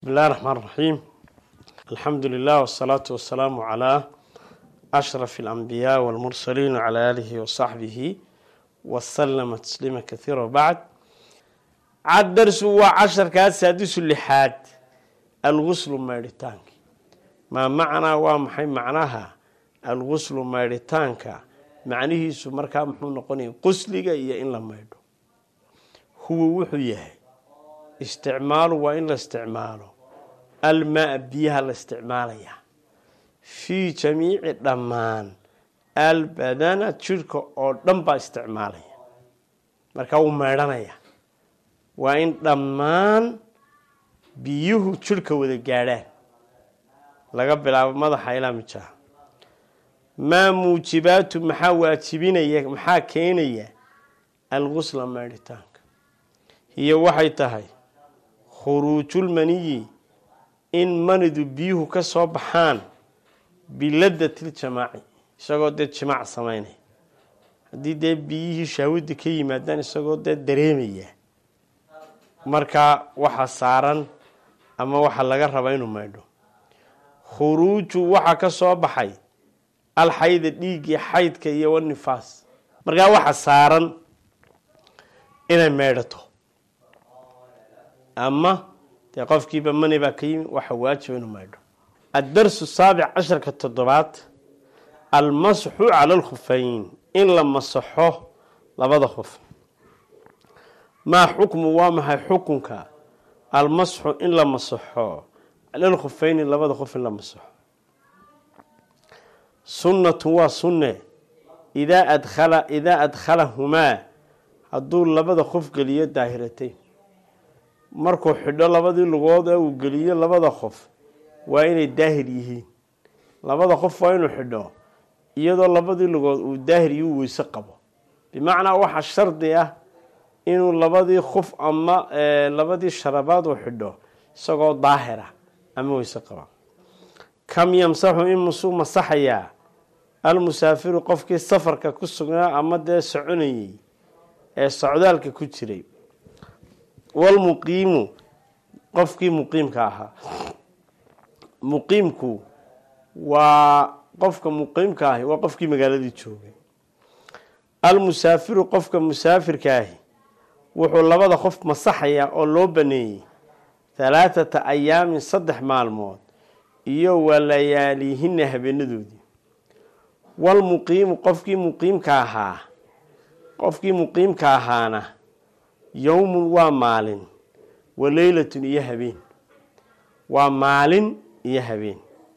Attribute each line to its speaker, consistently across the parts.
Speaker 1: بسم الله الرحمن الرحيم الحمد لله والصلاة والسلام على أشرف الأنبياء والمرسلين وعلى آله وصحبه وسلم تسليما كثيرا وبعد عاد درس وعشر كاس سادس اللحاد الغسل ماريتانك ما معنى ومحي معناها الغسل ماريتانك معنيه سمركا محمود نقوني قسلك إيا إن لما يدو هو وحو يهي isticmaalu waa in la isticmaalo almaa biyaha la isticmaalaya fii jamiici dhammaan albadana jidhka oo dhan baa isticmaalaya markaa wuu meedhanaya waa in dhammaan biyuhu jidhka wada gaadhaan laga bilaabo madaxa ilaa mijaha maa muujibaatu maxaa waajibinaya maxaa keenaya algusla meedhitaanka iyo waxay tahay khuruujulmaniyi in manidu biyuhu ka soo baxaan biladatiljamaaci isagoo dee jimaac samaynaya haddii dee biyihii shahwadda ka yimaadaan isagoo dee dareemaya markaa waxa saaran ama waxa laga raba inuu maydho khuruuju waxaa ka soo baxay alxayda dhiiggii xaydka iyo wanifaas markaa waxa saaran inay meydhato ama dee qofkiiba mani baa ka yimi waxa waajiba inuu maydho addarsu saabic casharka toddobaad almasxu cala alkhufayn in la masaxo labada khuf maa xukmu waa maxay xukunka almasxu in la masaxo cala alkhufayni labada khuf in la masaxo sunnatu waa sunne idaa adkhala idaa adkhalahumaa hadduu labada qof geliyo daahiratayn markuu xidho labadii lugood ee uu geliyo labada qof waa inay daahir yihiin labada qof waa inuu xidho iyadoo labadii lugood uu daahir iyo weyse qabo bimacnaa waxaa shardi ah inuu labadii qof ama labadii sharabaad uu xidho isagoo daahira ama weyse qaba kam yamsaxu in musuu masaxayaa almusaafiru qofkii safarka ku sugnaa ama dee soconayey ee socdaalka ku jiray walmuqiimu qofkii muqiimka ahaa muqiimku waa qofka muqiimka ahi waa qofkii magaaladii joogay almusaafiru qofka musaafirka ahi wuxuu labada qof masaxayaa oo loo baneeyey halaathata ayaamin saddex maalmood iyo walayaalihina habeenadoodii walmuqiimu qofkii muqiimka ahaa qofkii muqiimka ahaana yowmun waa maalin wa leylatun iyo habeen waa maalin iyo habeen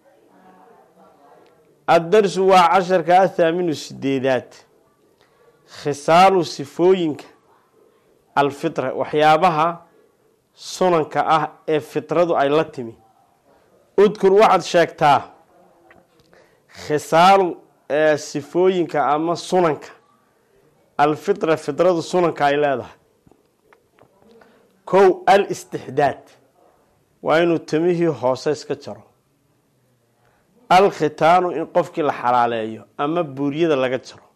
Speaker 1: addarsu waa casharka athaaminu sideedaad khisaalu sifooyinka alfitra waxyaabaha sunanka ah ee fitradu ay la timi udkur waxaad sheegtaa khisaalu sifooyinka ama sunanka alfitra fitradu sunanka ay leedahay kow al istixdaad waa inuu timihii hoose iska jaro al khitaanu in qofkii la xalaaleeyo ama buuryada laga jaro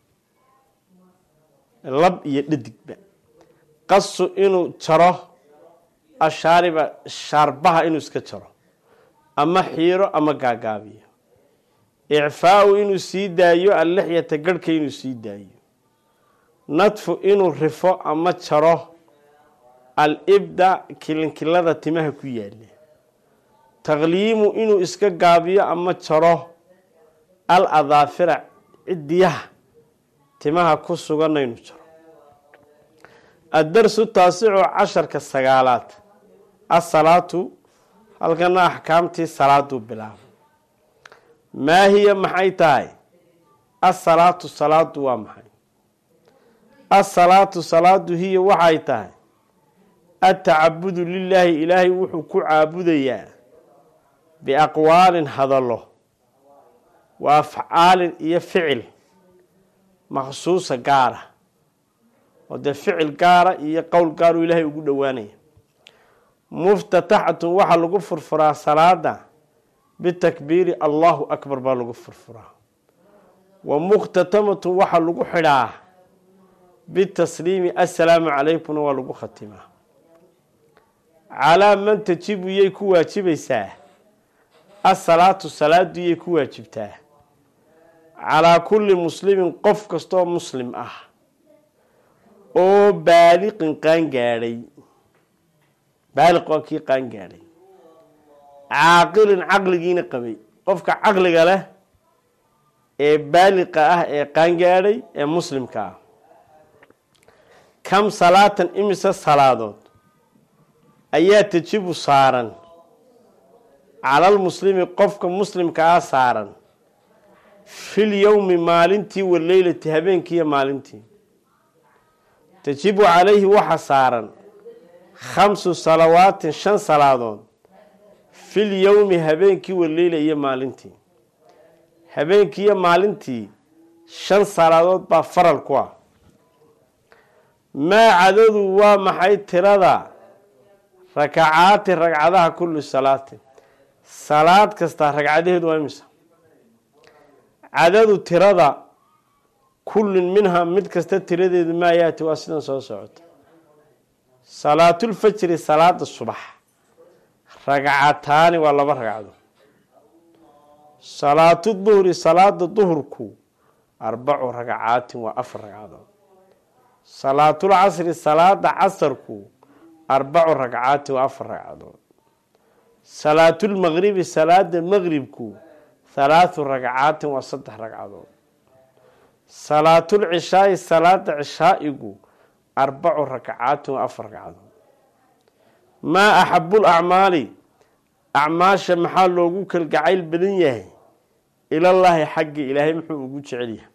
Speaker 1: lab iyo dhadigba qasu inuu jaro ashaariba shaarbaha inuu iska jaro ama xiiro ama gaagaabiyo icfaau inuu sii daayo allixyata garhka inuu sii daayo nadfu inuu rifo ama jaro al-ibda kilinkilada timaha ku yaala taqliimu inuu iska gaabiyo ama jaro al adaafira cidiyaha timaha ku suganna inuu jaro addarsu taasicu casharka sagaalaad asalaatu halkana axkaamtii salaaduu bilaabay maa hiya maxay tahay asalaatu salaadu waa maxay asalaatu salaadu hiya waxay tahay atacabudu lilaahi ilaahay wuxuu ku caabudayaa biaqwaalin hadallo wa afcaalin iyo ficil maksuusa gaara oo dee ficil gaara iyo qowl gaaruu ilaahay ugu dhowaanaya muftataxatun waxaa lagu furfuraa salaada bitakbiiri allahu akbar baa lagu furfuraa wa mukhtatamatun waxaa lagu xidhaa bitasliimi assalaamu calaykumna waa lagu khatimaa calaa man tajibu yay ku waajibaysaa asalaatu salaadu yay ku waajibtaa calaa kulli muslimin qof kastoo muslim ah oo baaliqin qaangaadhay baaliq waa kii qaangaadhay caaqilin caqligiina qabay qofka caqliga leh ee baaliqa ah ee qaangaadhay ee muslimka ah kam salaatan imise salaadood ayaa tajibu saaran calal muslimi qofka muslimka ah saaran fil yowmi maalintii waleylati habeenkiiyo maalintii tajibu calayhi waxa saaran khamsu salawaatin shan salaadood fil yowmi habeenkii waleyla iyo maalintii habeenkii iyo maalintii shan salaadood baa faral ku ah maa cadadu waa maxay tirada rakacaati ragcadaha kulli salaatin salaad kasta ragcadaheedu waa imisa cadadu tirada kullin minhaa mid kasta tiradeedu maa yaati waa sidan soo socota salaatulfajri salaada subax ragcataani waa laba ragcado salaatu duhri salaada duhurku arbacu ragcaatin waa afar ragcadood salaatul casri salaada casarku arbacu ragcaatin waa afar ragcadood salaatulmaqribi salaada maqribku halaathu ragcaatin waa saddex ragcadood salaatulcishaai salaada cishaa'igu arbacu ragcaatin waa afar ragcadood maa axabul acmaali acmaasha maxaa loogu kalgacayl badan yahay ilallaahi xagga ilaahay muxuu ugu jecel yahay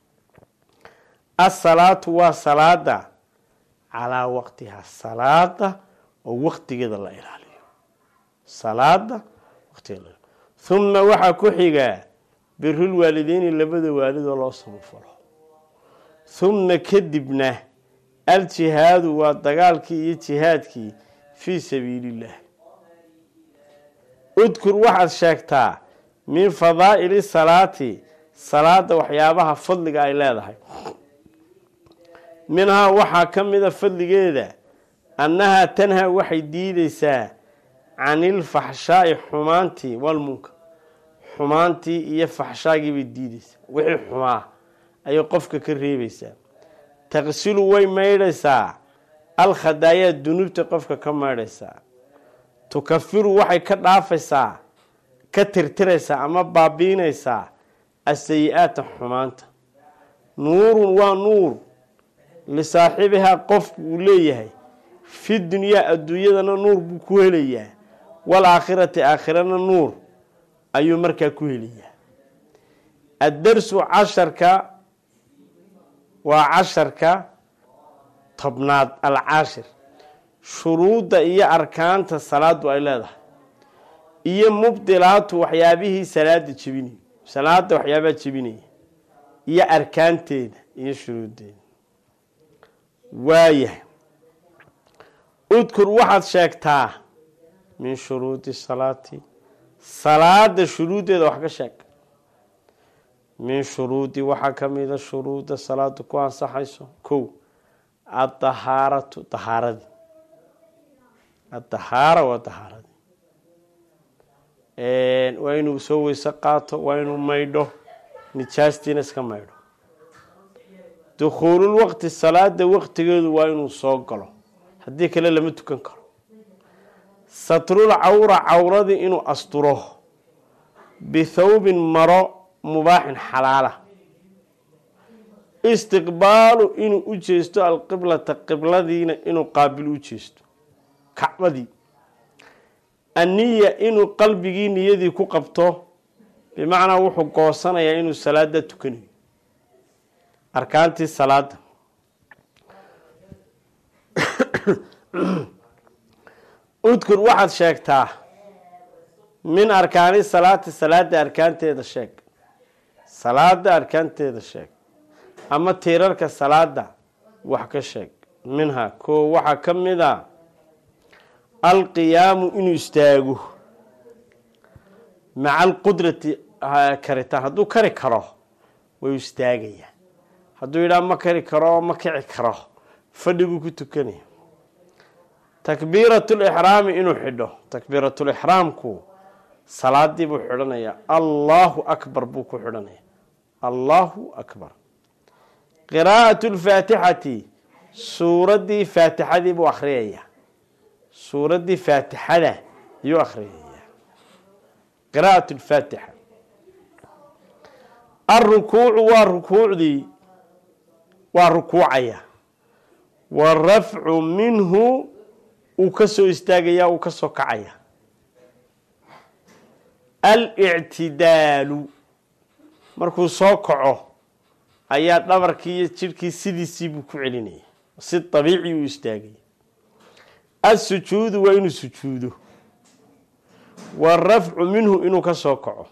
Speaker 1: asalaatu waa salaada calaa waqtihaa salaada oo waqtigeeda la ilaaliyo salaada waqtigeeda la huma waxaa ku xigaa birul waalideyni labada waalidoo loo samafalo huma kadibna aljihaadu waa dagaalkii iyo jihaadkii fii sabiiliillah udkur waxaad sheegtaa min fadaa'ili salaati salaada waxyaabaha fadliga ay leedahay minhaa waxaa ka mida fadligeeda annahaa tanhaa waxay diideysaa canilfaxshaa'i xumaantii walmunkar xumaantii iyo faxshaagii bay diideysaa wixii xumaa ayay qofka ka reebeysaa taqsilu way maydhaysaa alkhadaayaa dunuubta qofka ka maydhaysaa tukafiru waxay ka dhaafaysaa ka tirtiraysaa ama baabiinaysaa asayi-aata xumaanta nuurun waa nuur lisaaxibihaa qofku uu leeyahay fi dunyaa adduunyadana nuur buu ku helayaa waalaakhirati aakhirana nuur ayuu markaa ku helayaa addarsu casharka waa casharka tobnaad alcaashir shuruudda iyo arkaanta salaadu ay leedahay iyo mubdilaatu waxyaabihii salaada jebinaya salaada waxyaabaha jebinaya iyo arkaanteeda iyo shuruuddeeda waayahay udkur waxaad sheegtaa min shuruudi salaati salaada shuruuddeeda wax ka sheeg min shuruudi waxaa ka mida shuruudda salaada ku ansaxayso kow adahaaratu dahaaradii adahaara waa dahaaradii waa inuu soo weyse qaato waa inuu maydho nijaastiina iska maydho dukhuulul waqti salaada waqtigeedu waa inuu soo galo haddii kale lama tukan karo satrul cawra cawradii inuu asturo bithawbin maro mubaaxin xalaala istiqbaalu inuu u jeesto alqiblata qibladiina inuu qaabil u jeesto kacbadii anniya inuu qalbigii niyadii ku qabto bimacnaa wuxuu goosanayaa inuu salaada tukanayo arkaantii salaada udkur waxaad sheegtaa min arkaani salaati salaada arkaanteeda sheeg salaada arkaanteeda sheeg ama tiirarka salaada wax ka sheeg minha koo waxaa ka mid a alqiyaamu inuu istaago maca alqudrati karitaan hadduu kari karo way istaagayaa hadduu yidhaha ma kari karo ma kici karo fadhiguu ku tukanaya takbiiratulixraami inuu xidho takbiiratulixraamku salaadii buu xidhanayaa allahu akbar buu ku xidhanaya allahu akbar qiraa'atu lfaatixati suuraddii faatixadii buu akhriyaya suuraddii faatixada ayuu akhriyaya qiraa'at lfaatixa alrukuucu waa rukuucdii waa rukuucaya warafcu minhu uu ka soo istaagaya uu ka soo kacaya alictidaalu markuu soo kaco ayaa dhabarkii iyo jidhkii sidiisii buu ku celinaya si dabiici uu istaagaya assujuudu waa inuu sujuudo warafcu minhu inuu ka soo kaco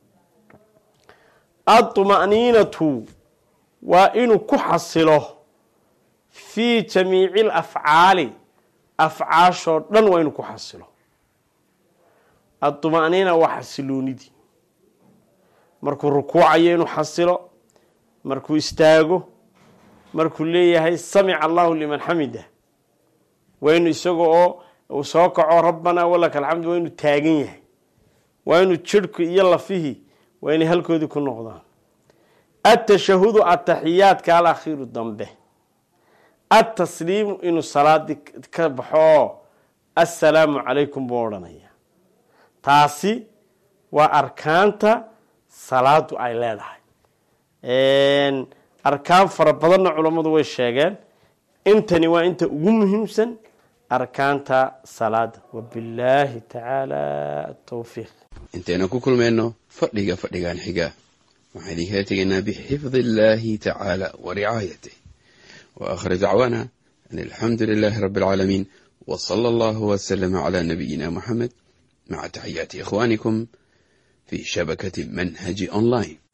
Speaker 1: aطma'niinatu waa inuu ku xasilo fii jamiici alafcaali afcaashoo dhan waa inuu ku xasilo aطma'niina waa xasiloonidii markuu rukuucayo inuu xasilo markuu istaago markuu leeyahay samica allahu liman xamida waa inuu isaga oo uu soo kaco rabbanaa walaka alxamdu waa inuu taagan yahay waa inuu jidhku iyo lafihii waa inay halkoodii ku noqdaan atashahudu ataxiyaadka alakhiiru dambe atasliimu inuu salaadii ka baxo assalaamu calaykum buu odhanaya taasi waa arkaanta salaadu ay leedahay arkaan fara badanna culammadu way sheegeen intani waa inta ugu muhiimsan arkaanta salaada wabillaahi tacaala atowfiiq
Speaker 2: intaynu ku kulmayno fadhiga fadhigan xiga waxaan idinkala tegaynaa bixifdi illaahi tacaala wa ricaayatih wa aakhir dacwaana an alxamdu lilaahi rabbi alcaalamiin wa sala allahu wasalama calaa nabiyina muxamed maca taxiyaati ikhwaanikum fi shabakati manhaji online